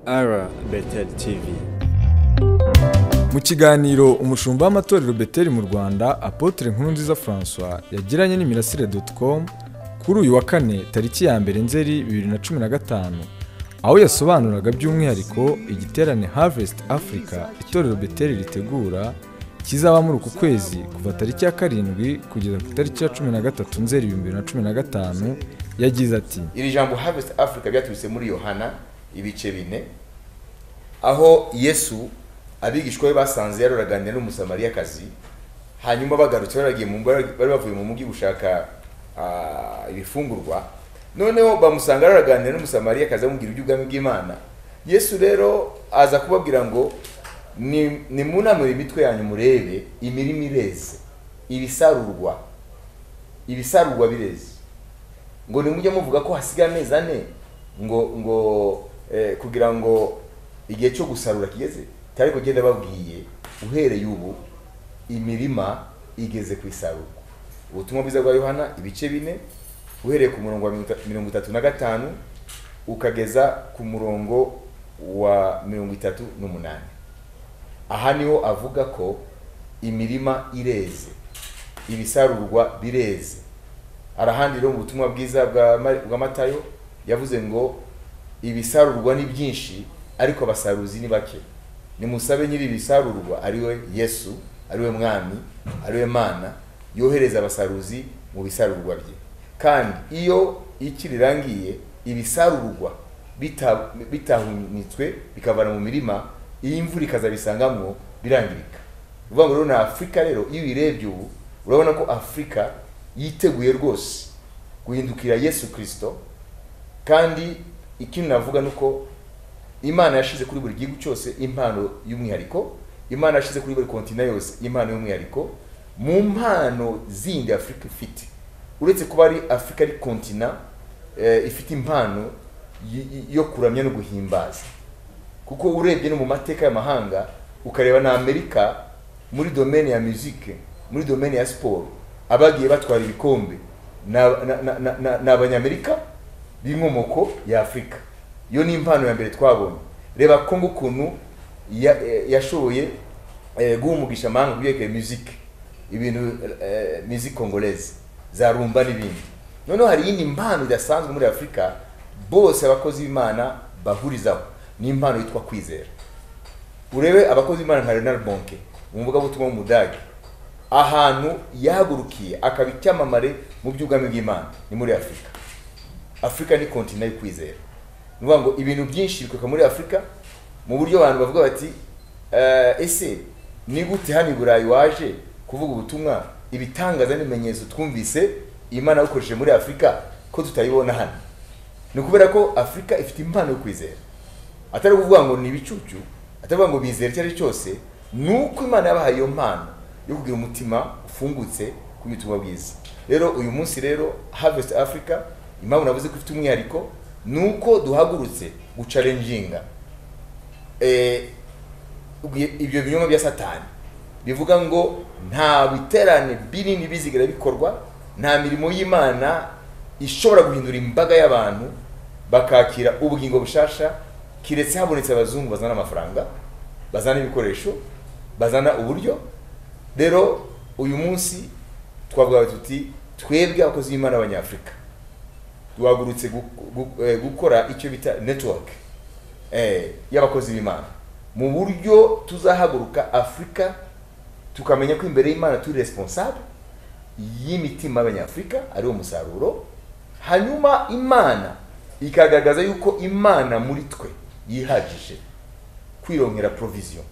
ara beteri tivi mu kiganiro umushumba w'amatorero beteri mu rwanda apotre nkurunziza francois yagiranye n'imirasire com kuri uyu wa kane tariki ya mbere nzeri bibiri na cumi na gatanu aho yasobanuraga by'umwihariko igiterane harvest africa itorero beteri ritegura kizaba muri uku kwezi kuva tariki ya karindwi kugeza ku itariki ya cumi na gatatu nzeri ibihumbi bibiri na cumi na gatanu yagize ati iri jambo harvest africa byaturutse muri yohana ibice bine aho yesu abigishwa be basanze yaroraganira n'umusamariyakazi hanyuma bagarutse baragiye mu bari bavuye mu mujyi gushaka ah, ibifungurwa noneho bamusanga aroraganira n'umusamariyakazi amubwira iby'ubwami bw'imana yesu rero aza kubabwira ngo ni nimunamure imitwe yanyu murebe imirima ireze ibisarurwa ibisarurwa bireze ngo nimujye muvuga ko hasigaye amezi ane ngo ngo eh, kugira ngo igihe cyo gusarura kigeze cyari kugenda babwiye uhereye ubu imirima igeze ku isarurwa ubutumwa bwiza bwa yohana ibice bine uhereye ku murongo wa mirongo ita- mirongo itatu na gatanu ukageza ku murongo wa mirongo itatu n'umunani aha niho avuga ko imirima ireze ibisarurwa bireze arahandi rero mu butumwa bwiza bwa Ma- bwa matayo yavuze ngo ibisarurwa ni byinshi ariko abasaruzi ni bake nimusabe nyiri ibisarurwa ariwe yesu ariwe mwami ariwe mana yohereza abasaruzi mu bisarurwa bye kandi iyo iki rirangiye ibisarurwa bita- bitahunitswe bikavana mu mirima iyi imvura ikazabisangamwo birangirika ni ukuvuga ngo rero ni afurika rero iyo uyirebye ubu urabona ko afurika yiteguye rwose guhindukira yesu kirisito kandi ikindi navuga ni uko imana yashyize kuri buri gihugu cyose impano y'umwihariko imana yashyize kuri buri kontina yose impano y'umwihariko mu mpano zindi afurika ifite uretse kuba ari afurika ari kontina eh, ifite impano y- y- yo kuramya no guhimbaza kuko urebye no mu mateka y'amahanga ukareba na amerika muri domene ya muzike muri domene ya siporo abagiye batwara ibikombe ni aba- na- na- na- na- ni abanyamerika b'inkomoko ya afurika iyo ni impano ya mbere twabonye reba kongo ukuntu ya- eh, yashoboye eh, guha umugisha amahanga ku byerekeye muzike ibintu eh, musique congolaise za rumba n'ibindi noneho hari iyindi mpano idasanzwe muri afurika bose abakozi b'imana bahurizaho ni impano yitwa kwizera urebe abakozi b'imana nka renal bonke umuvugabutumwa w'umudage ahantu yahagurukiye akaba icyamamare mu by'ubwami bw'imana ni muri afurika afurika ni kontina yo kwizera ni ukuvuga ngo ibintu byinshi bikoka muri afurika mu buryo abantu bavuga bati "Eh, ese ni gute hano i burayi waje kuvuga ubutumwa ibitangaza n'ibimenyetso twumvise imana yagukoresheje muri afurika ko tutayibona hano ni ukubera ko afurika ifite impano yo kwizera atari ukuvuga ngo ni ibicucu atari ukuvuga ngo bizera icyo ari cyo cyose ni uko imana yabahaye iyo mpano yo kugira umutima ufungutse kubitumwa bwiza rero uyu munsi rero harvest africa impamvu navuze ko ifite umwihariko ni uko duhagurutse gucarenjinga eh, ubwi- ibyo binyoma bya satani bivuga ngo nta biterane binini bizigira bikorwa nta mirimo y'imana ishobora guhindura imbaga y'abantu bakakira ubugingo bushasha kiretse habonetse abazungu bazana amafaranga bazana ibikoresho bazana uburyo rero uyu munsi twavuga tuti twebwe abakozi b'imana b'abanyafurika duhagurutse gu- gu- eh, gukora icyo bita netiwake eh, y'abakozi b'imana mu buryo tuzahaguruka afurika tukamenya ko imbere y'imana turi responsable y'imitima y'abanyafurika ariwo musaruro hanyuma imana ikagaragaza yuko imana muri twe yihagije kwirongera provision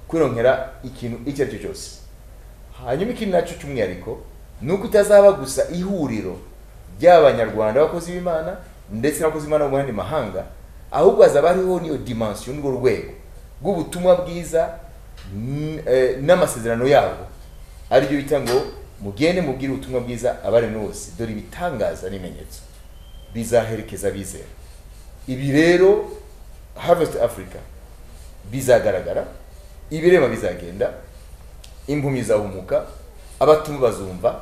kwirongera ikintu icyo ari cyo cyose hanyuma ikindi nacyo cy'umwihariko ni uko itazaba gusa ihuriro ry'abanyarwanda b'abakozi b'imana ndetse n'abakozi b'imana bo mu yandi mahanga ahubwo hazaba hariho n'iyo dimansiyo n'urwo rwego rw'ubutumwa bwiza n- eh, n'amasezerano yabo aribyo bita ngo mugende mubwire ubutumwa bwiza abaremwe bose dore ibitangaza n'ibimenyetso bizaherekeza abizera ibi rero harvest africa bizagaragara ibirema bizagenda impumyi zahumuka abatumva bazumva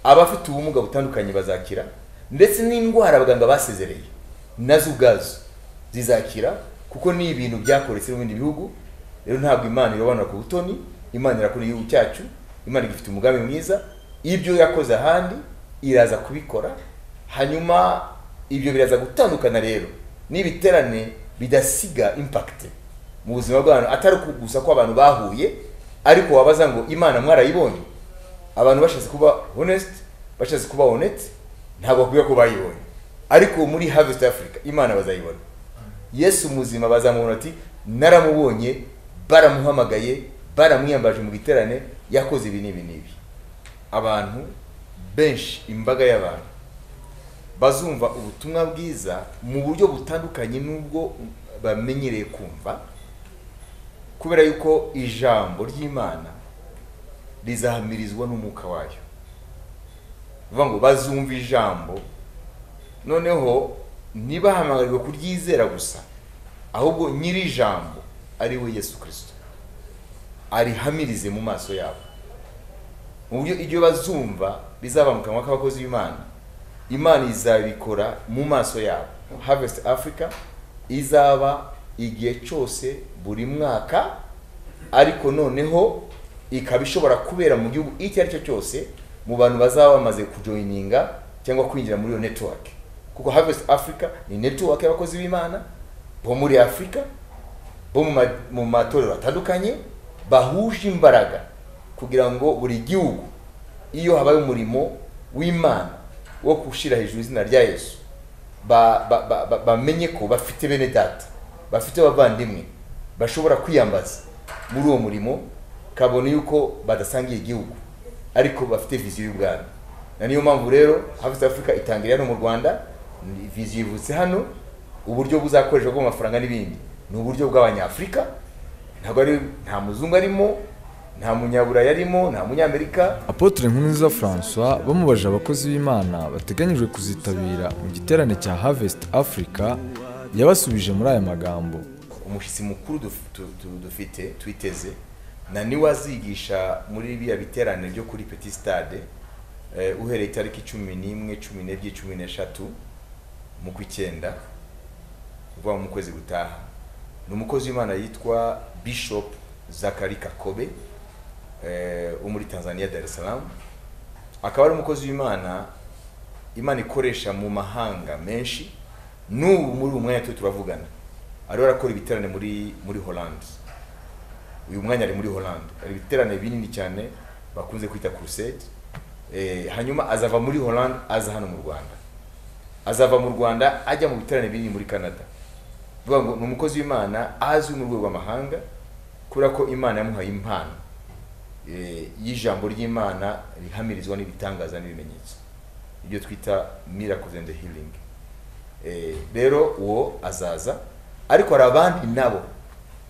abafite ubumuga butandukanye bazakira ndetse n'indwara abaganga basezereye nazo ubwazo zizakira kuko ni ibintu byakoretse mu bindi bihugu rero ntabwo imana irobanura ku butoni imana irakora igihugu cyacu imana igifite umugambi mwiza ibyo yakoze ahandi iraza kubikora hanyuma ibyo biraza gutandukana rero n'ibiterane bidasiga impact mu buzima bw'abantu atari gusa ko abantu bahuye ariko wabaza ngo imana mwarayibonye abantu bashatse kuba honest bashatse kuba honest ntabwo bakubwira ko bayibonye ariko muri harvest africa imana bazayibona yesu muzima bazamubona ati naramubonye baramuhamagaye baramwiyambaje mu giterane yakoze ibi n'ibi n'ibi abantu benshi imbaga y'abantu bazumva ubutumwa bwiza mu buryo butandukanye n'ubwo bamenyereye kumva kubera yuko ijambo ry'imana rizahamirizwa n'umwuka wayo bivuga ngo bazumva ijambo noneho ntibahamagarirwe kuryizera gusa ahubwo nyiri ijambo ari we yesu kirisito arihamirize mu maso yabo mu buryo ibyo bazumva bizaba mu kanwa k'abakozi b'imana imana izabikora mu maso yabo harvest africa izaba igihe cyose buri mwaka ariko noneho ikaba ishobora kubera mu gihugu icyo ari cyo cyose mu bantu bazaba bamaze kujoyininga cyangwa kwinjira muri iyo network kuko harvest africa ni network y'abakozi b'imana bo muri afurika bo mu ma- mu matorero atandukanye bahuje imbaraga kugira ngo buri gihugu iyo habaye umurimo w'imana wo gushyira hejuru izina rya yesu ba- ba- ba- ba- bamenye ko bafite bene data bafite abavandimwe bashobora kwiyambaza muri uwo murimo kabone yuko badasangiye igihugu ariko bafite viziyo y'ubwami na niyo mpamvu rero hafi afurika itangira hano mu rwanda ni viziyo ivutse hano uburyo buzakoreshwa bwo mu mafaranga n'ibindi ni uburyo bw'abanyafurika ntabwo ari nta muzungu arimo nta munyaburayi arimo nta munyamerika apotre nkunziza françois bamubaje abakozi b'imana bateganyijwe kuzitabira mu giterane cya harvest africa yabasubije muri aya magambo umushyitsi mukuru duf- tu- tu- dufite twiteze na niwe azigisha muri biriya biterane byo kuri petit stade eh, uhereye itariki cumi n'imwe cumi n'ebyiri cumi n'eshatu mu kw'icyenda uvuga mu kwezi gutaha ni umukozi w'imana yitwa bishop zakari kakobe eh, wo muri tanzania dar es salaam akaba ari umukozi w'imana imana ikoresha mu mahanga menshi n'ubu muri uyu mwanya turi turavugana ariho arakora ibiterane muri muri holland uyu mwanya ari muri holland hari ibiterane binini cyane bakunze kwita crusade eh, hanyuma azava muri holland aza hano mu rwanda azava mu rwanda ajya mu biterane binini muri canada bivuga ngo ni umukozi w'imana azwi mu rwego rw'amahanga kubera ko imana yamuhaye impano eh, y'ijambo ry'imana rihamirizwa n'ibitangaza n'ibimenyetso ibyo twita miracles and healing Eh, rero uwo azaza ariko hari abandi nabo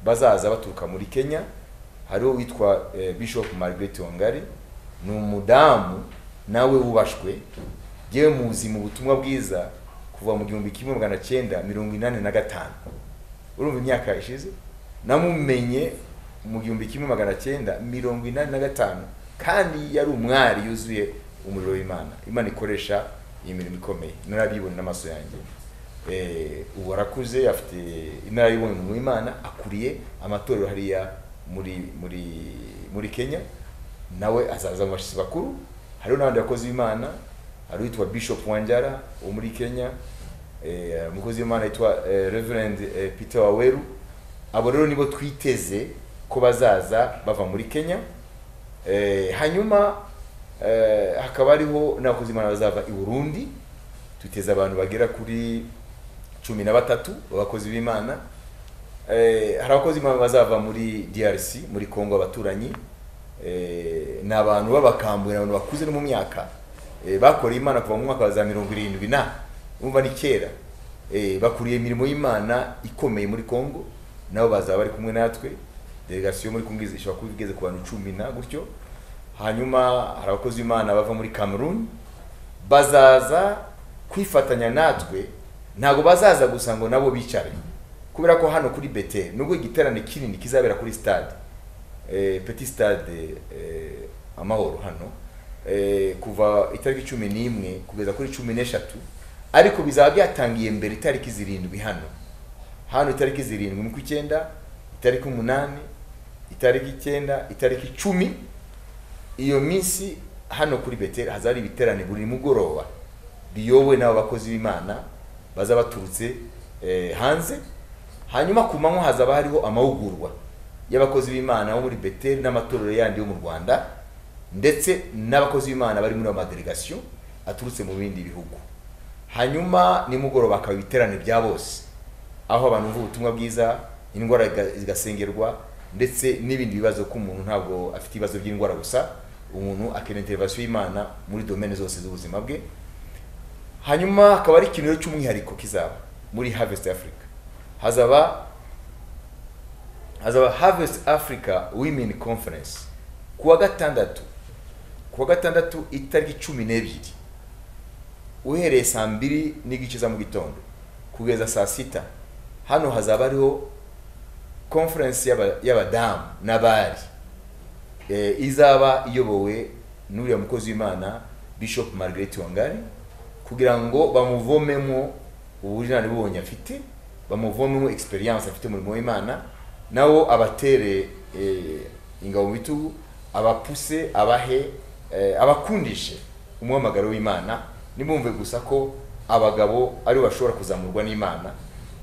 bazaza baturuka muri kenya hariho witwa eh, bishop margaret wangari ni umudamu nawe wubashwe yewe muzi mu butumwa bwiza kuva mu gihumbi kimwe magana cyenda mirongo inani na gatanu urumva imyaka ishize namumenye mu gihumbi kimwe magana cyenda mirongo inani na gatanu kandi yari umwari yuzuye umuriro w'imana imana ikoresha iyi mirimo ikomeye narabibona n'amaso yanjye Eh, ubu arakuze afite inararibonye mu w'imana akuriye amatorero hariya muri muri muri kenya nawe azaza mu bashyitsi bakuru hariho n'abandi bakozi b'imana hari uwitwa bishop wanjara wo muri kenya eh, umukozi w'imana yitwa eh, reverend eh, peter waweru abo rero nibo twiteze ko bazaza bava muri kenya Eh, hanyuma eh, hakaba hariho n'abakozi b'imana bazava i burundi twiteze abantu bagera kuri cumi na batatu abakozi b'imana Eh, hari abakozi b'imana bazava muri drc muri congo abaturanyi Eh, ni abantu b'abakambwe ni abantu bakuze no mu myaka Eh, bakoreye imana kuva mu mwaka wa za mirongo irindwi na urumva ni kera Eh, bakuriye imirimo y'imana ikomeye muri congo nabo bazaba bari kumwe natwe delegasiyo muri kumwe ishobora kuba igeze ku bantu cumi na gutyo hanyuma hari abakozi b'imana bava muri cameroon bazaza kwifatanya natwe ntabwo bazaza gusa ngo nabo bicare kubera ko hano kuri bete nubwo igiterane kinini kizabera kuri stade eh, petit stade eh, amahoro hano eh, kuva itariki cumi n'imwe kugeza kuri cumi n'eshatu ariko bizaba byatangiye mbere itariki zirindwi hano hano itariki zirindwi mu kw'icyenda itariki umunani itariki icyenda itariki icumi iyo minsi hano kuri beteri hazaba hari ibiterane buri mugoroba biyobowe n'abo bakozi b'imana baza baturutse eh, hanze hanyuma ku manywa hazaba hariho amahugurwa y'abakozi b'imana bo muri beteri n'amatorero yandi yo mu rwanda ndetse n'abakozi b'imana bari muri ayo madelegasiyo aturutse mu bindi bihugu hanyuma nimugoroba hakaba ibiterane bya bose aho abantu bumva ubutumwa bwiza indwara iga- zigasengerwa ndetse n'ibindi bibazo ko umuntu ntabwo afite ibibazo by'indwara gusa umuntu akenera interivasiyo y'imana muri domene zose z'ubuzima bwe hanyuma hakaba ari ikintu rero cy'umwihariko kizaba muri harvest africa hazaba hazaba harvest africa women conference ku wa gatandatu ku wa gatandatu itariki cumi n'ebyiri uhereye saa mbiri n'igice za mu gitondo kugeza saa sita hano hazaba hariho conference y'aba- y'abadamu n'abari eh, izaba iyobowe n'uriya mukozi w'imana bishop margaret wangari kugira ngo bamuvomemo ubujyanane bubonye afite bamuvomemo experience afite umurimo w'imana nawo abatere eh, ingabo mu bitugu abapuse abahe eh, abakundishe umuhamagaro w'imana nimumve gusa ko abagabo aribo bashobora kuzamurwa n'imana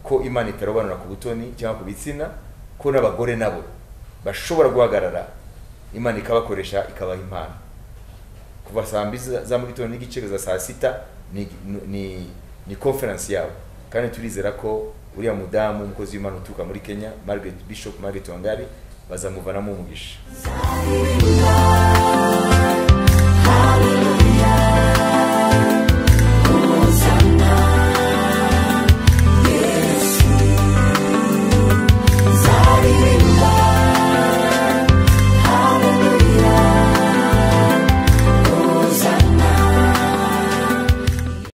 ko imana itarobanura ku butoni cyangwa ku bitsina ko n'abagore nabo bashobora guhagarara imana ikabakoresha ikabaha impano kuva saa mbiri za- za mu gitondo n'igice kugeza saa sita ni, ni, ni conference yabo kandi turizera ko uriya mudamu umukozi w'imana uturuka muri kenya margaret bishop margaret wangari bazamuvanamo umugisha Zion God.